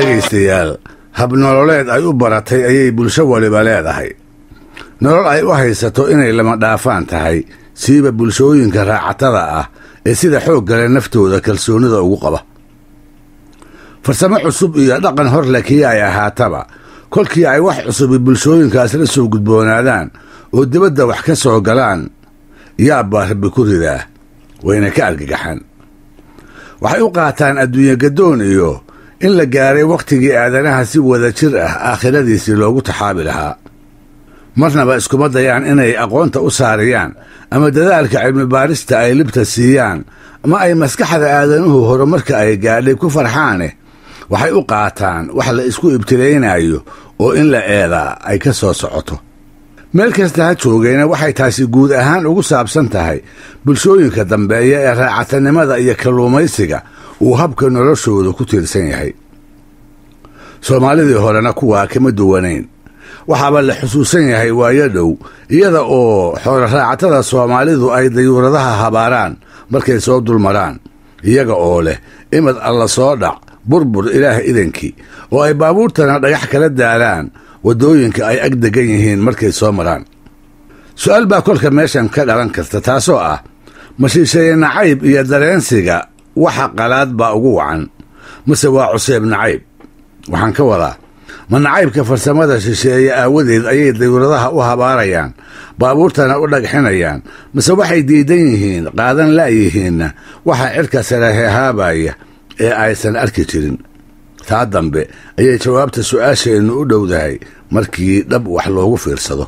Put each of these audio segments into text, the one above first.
dhegaystayaal habnololeed ay u baratay ayay bulsho waliba leedahay nolol ay u haysato inay lama dhaafaan tahay siiba bulshooyinka raacatada ah ee sida xoog gale naftooda kalsoonida ugu qaba farsamo cusub iyo dhaqan horle kii ay ahaataba kolkii ay wax cusubi bulshooyinkaas la soo gudboonaadaan oo dibadda wax ka soo galaan yaabbaa rabbi ku ridaa wayna ka argagaxaan waxay u qaataan adduunye gaddoon iyo in la gaaray wakhtigii aadanaha si wada jir ah aakhiradiisii loogu taxaabi lahaa marnaba iskuma dayaan inay aqoonta u saariyaan ama dadaalka cilmibaarista ay libta siiyaan ama ay maskaxda aadanuhu horumarka ay gaadhay ku farxaane waxay u qaataan wax la isku ibtilaynayo oo in la eedaa ay ka soo socoto meel kasta ha joogayna waxay taasi guud ahaan ugu saabsan tahay bulshooyinka dambeeya ee raacatanimada iyo kalluumaysiga uu habka noloshooda ku tiirsan yahay soomaalidii horena kuwaa kama duwanayn waxaaba la xusuusan yahay waayo dhow iyada oo xooloraacatada soomaalidu ay dayuuradaha habaaraan markay soo dulmaraan iyaga oo leh imad alla soo dhac burbur ilaah idankii oo ay baabuurtana dhagax kala daalaan waddooyinka ay ag degan yihiin markay soo maraan su-aal baa kolka meeshan ka dhalan karta taasoo ah mashiishaye nacayb iyo dareensiga waxa qalaad baa ugu wacan mase waa cuseeb nacayb waxaan ka wadaa ma nacaybka farsamada shisheeye aawadeed ayay dayuuradaha u habaarayaan baabuurtana u dhagxinayaan mase waxay diidan yihiin qaadan la'yihiinna waxa cidhka sare hehaabaya ee aysan arki jirin taa dambe ayay jawaabta su'aasheennu u dhowdahay markii dhab wax loogu fiirsado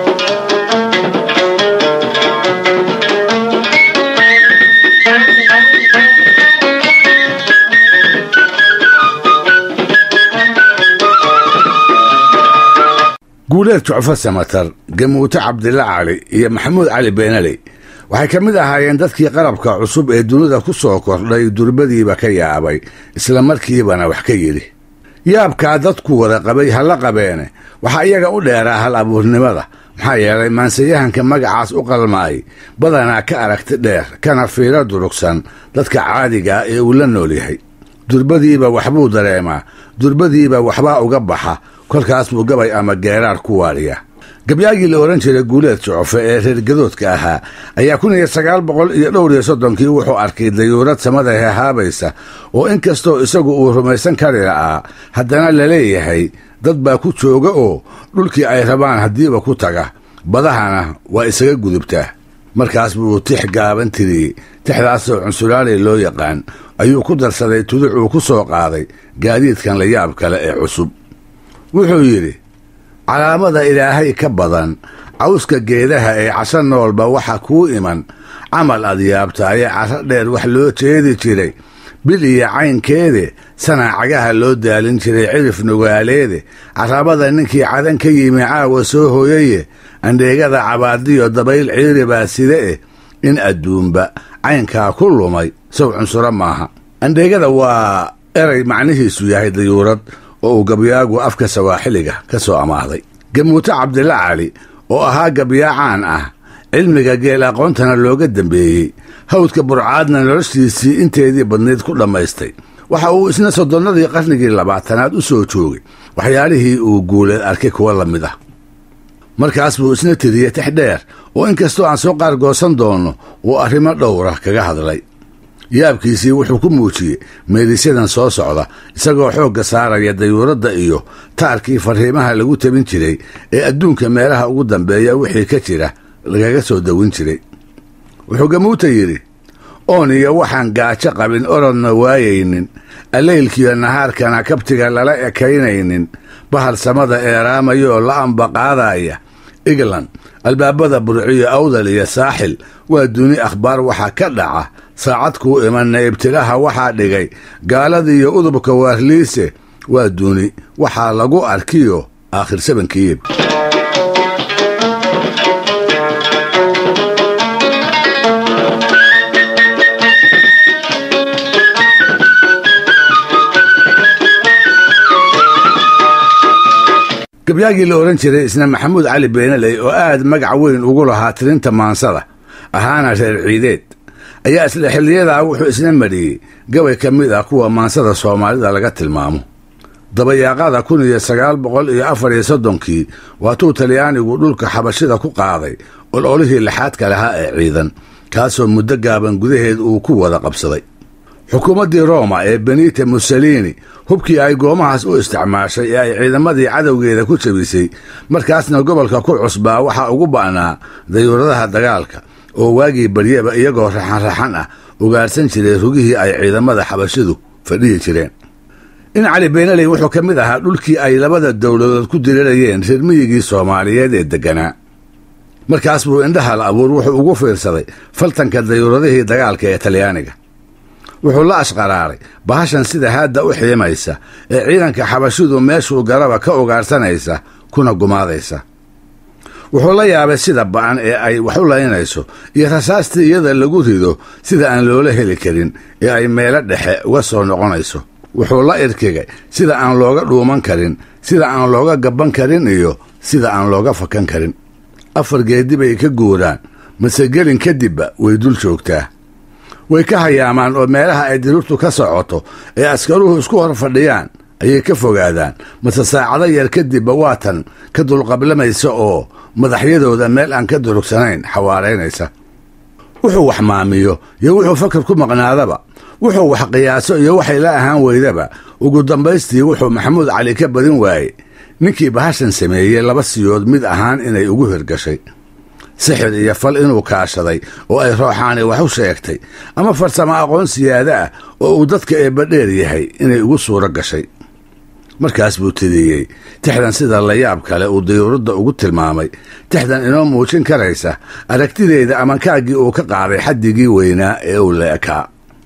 guuleed jucfo samatar gamuuto cabdilla cali iyo maxamuud cali beenaley waxay ka mid ahaayeen dadkii qalabka cusub ee dunida ku soo kordhay durbadiiba ka yaabay isla markiibana wax ka yidhi yaabkaa dadku wada qabay halla qabeene waxaa iyaga u dheeraa hal abuurnimada maxaa yeelay maansayahanka magacaas u qalmaay badanaa ka aragti dheer kana fiiro durugsan dadka caadigaa ee uu la nool yahay durbadiiba waxbuu dareemaa durbadiiba waxbaa uga baxa kolkaas buu gabay ama geeraar ku waadhiya gabyaagii la odhan jiray guuleed jucofe ee reergadoodka ahaa ayaa kun iyo sagaal boqol iyo dhowr iyo soddonkii wuxuu arkay dayuurad samada heehaabaysa oo in kastoo isagu uu rumaysan kari la'aa haddana laleeyahay dad baa ku jooga oo dhulkii ay rabaan haddiiba ku taga badahana waa isaga gudubtaa markaas buu tix gaaban tiriyey tixdaasoo cunsulaali loo yaqaan ayuu ku darsaday tuduc uu ku soo qaaday gaadiidkan la yaab kale ee cusub wuxuu yidhi calaamada ilaahay ka badan cawska geedaha ee casho noolba waxa kuu iman camal ad yaabtaaye casho dheer wax loo jeedi jiray bil iyo caynkeede sanaacagaha loo daalin jiray cirif nugaaleede carabada ninkii cadan ka yimi caawa soo hooyaye andheegada cabaadiyo dabayl ciiri baa side eh in adduunba caynkaa ku lumay sow cunsuro maaha andheegada waa eray macnihiisu yahay dayuurad oo uu gabyaagu afka sawaaxiliga ka soo amaahday gamuuto cabdilla cali oo ahaa gabyaa caan ah cilmiga geel aqoontana looga dambeeyey hawdka burcaadna noloshiisii inteedii badnayd ku dhammaystay waxa uu isna soddonnadii qarnigii labaatanaad u soo joogay waxyaalihii uu guuleed arkay kuwa la mid ah markaas buu isna tiriyey tix dheer oo inkastoo aan soo qaargoosan doonno uu arrimo dhowra kaga hadlay yaabkiisii wuxuu ku muujiyey meelisyadan soo socda isagoo xoogga saaraya dayuuradda iyo taarkii farriimaha lagu tabin jiray ee adduunka meelaha ugu dambeeya wixii ka jira lagaga soo dawin jiray wuxuu gamuuta yidhi oon iyo waxaan gaajo qabin orodna waayaynin allaylkiiyo nahaarkana kabtiga lala ekaynaynin bahal samada eeraamaya oo la ambaqaadaya england albaabada burciyo awdal iyo saaxil waa duni akhbaar waxaa ka dhaca saacad kuu imanna ibtilaha waxaa dhigay gaaladiiyo udubka waarliise waa duni waxaa lagu arkiyo aakhir sabankiib gabyaagii la odhan jiray isna maxamuud cali beenaley oo aad magac weyn ugu lahaa tirinta maansada ahaana reer ciideed ayaa isla xilliyadaa wuxuu isna mariyey gabay ka mid ah kuwa maansada soomaalida laga tilmaamo dabayaaqada kun iyo sagaal boqol iyo afar iyo soddonkii waatuu talyaanigu dhulka xabashida ku qaaday ololihii lixaadka lahaa ee ciidan kaasoo muddo gaaban gudaheed uu ku wada qabsaday xukuumaddii rooma ee benita mussolini hubkii ay goomahaas u isticmaashay ee ay ciidamadii cadowgeeda ku jabisay markaasna gobolka ku cusbaa waxaa ugu ba'naa dayuuradaha dagaalka oo waagii baryaba iyagoo raxan-raxan ah ugaarsan jiray rugihii ay ciidamada xabashidu fadhihi jireen in cali beenaley wuxuu ka mid ahaa dhulkii ay labada dowladood ku dirirayeen reer miyigii soomaaliyeed ee degganaa markaas buu indhahal abuur wuxuu ugu fiirsaday faltanka dayuuradihii dagaalka ee talyaaniga wuxuu la ashqaraaray bahashan sida haadda u xiimaysa ee ciidanka xabashidu meeshuu garaba ka ugaarsanaysa kuna gumaadaysa wuxuu la yaabay sida ba'an ee ay wax u laynayso iyo rasaastii iyada lagu rido sida aan loola heli karin ee ay meelo dhexe uga soo noqonayso wuxuu la irkigay sida aan looga dhuuman karin sida aan looga gabban karin iyo sida aan looga fakan karin afar geedi bay ka guuraan mase gelin kadibba way dul joogtaa way ka hayaamaan oo meelaha ay dirirtu ka socoto ee askaruhu isku hor fadhiyaan ayay ka fogaadaan mase saacado yar kadibba waatan ka dulqablamaysa oo madaxyadooda meel aan ka durugsanayn xawaaraynaysa wuxuu wax maamiyo iyo wuxuu fakar ku maqnaadaba wuxuu wax qiyaaso iyo waxay la ahaan weydaba ugu dambaystii wuxuu maxamuud cali ka badin waayey ninkii bahashan sameeyey laba siyood mid ahaan inay ugu hirgashay sixir iyo fal inuu kaashaday oo ay rooxaani wax u sheegtay ama farsamo aqoon siyaada ah oo uu dadka eebbadheer yahay inay ugu suuro gashay markaas buu tidiyey tixdan sida layaab kale uu dayuuradda ugu tilmaamay tixdan inoo muujin karaysa aragtideeda amankaaggii uu ka qaaday xaddigii weynaa ee uu la ekaa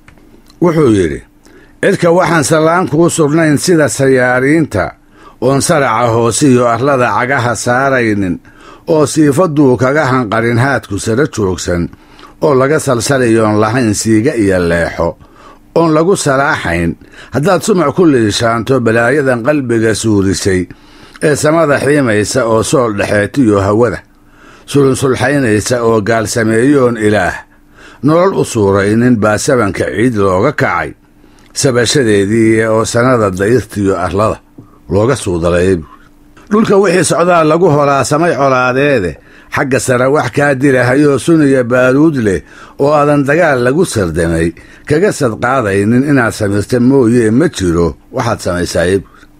wuxuu yidhi cidka waxaan sallaan kuu sugnayn sida sayaariinta oon saraca hoose iyo arlada cagaha saaraynin oo siifaduu kaga hanqarin haadku sara joogsan oo laga salsalayoon lahayn siiga iyo leexo oon lagu salaaxayn haddaad sumac ku liishaanto balaayadan qalbiga suurisay ee samada xiimaysa oo sool dhexeetiyo hawada sulunsulxaynaysa oo gaalsameeyoon ilaah nolol u suuraynin baa sabanka ciid looga kacay sabashadeedii oo sannada dayirtiyo arlada looga suudaleeyay dhulka wixii socdaa lagu holaasamay colaadeede xagga sare wax kaa dilahayoo suniya baaruud leh oo aadan dagaal lagu sardamay kaga sadqaadaynin inaad samirta mooyee ma jiro waxaad samaysaayey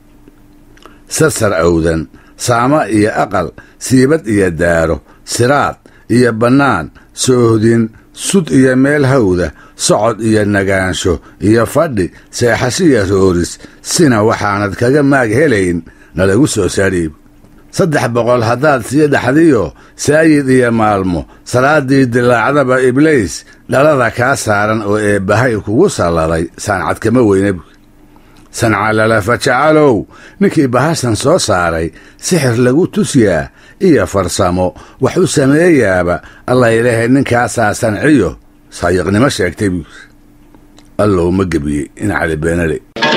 sarsar awdan saamo iyo aqal siibad iyo daaro siraad iyo bannaan soohdin sud iyo meel hawda socod iyo nagaansho iyo fadhi seexashiya rooris sina waxaanad kaga maag helayn nalagu soo saadhiib saddex boqol haddaad sii dhaxdiyo saayid iyo maalmo salaaddii dilaacdaba ibliis dhalada kaa saaran oo eebbahay kugu salladay saancad kama weyne sancalalafa jacalow ninkii bahashan soo saaray sixir lagu tusyaa iyo farsamo wax u sameeyaaba allah ilaahay ninkaasaa sanciyo saayiqnimo sheegtay buu allow ma gebiyey in cali beenale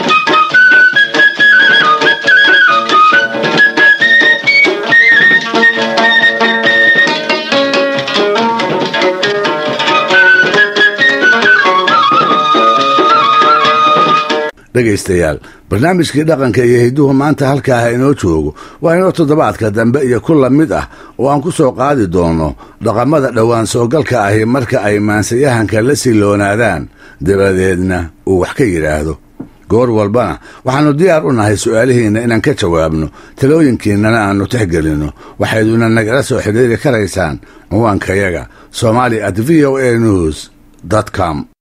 dhegaystayaal barnaamijkii dhaqanka iyo hidduhu maanta halkaaha inoo joogo waa inoo toddobaadka dambe iyo ku la mid ah oo aan ku soo qaadi doonno dhaqamada dhowaan soogalka ahi marka ay maansayahanka la siloonaadaan dabadeedna uu wax ka yidhaahdo goor walbana waxaannu diyaar u nahay su'aalihiinna inaan ka jawaabno talooyinkiinnana aannu tixgelinno waxayduna nagala soo xidhiiri karaysaan ciwaankayaga somali at v o a news com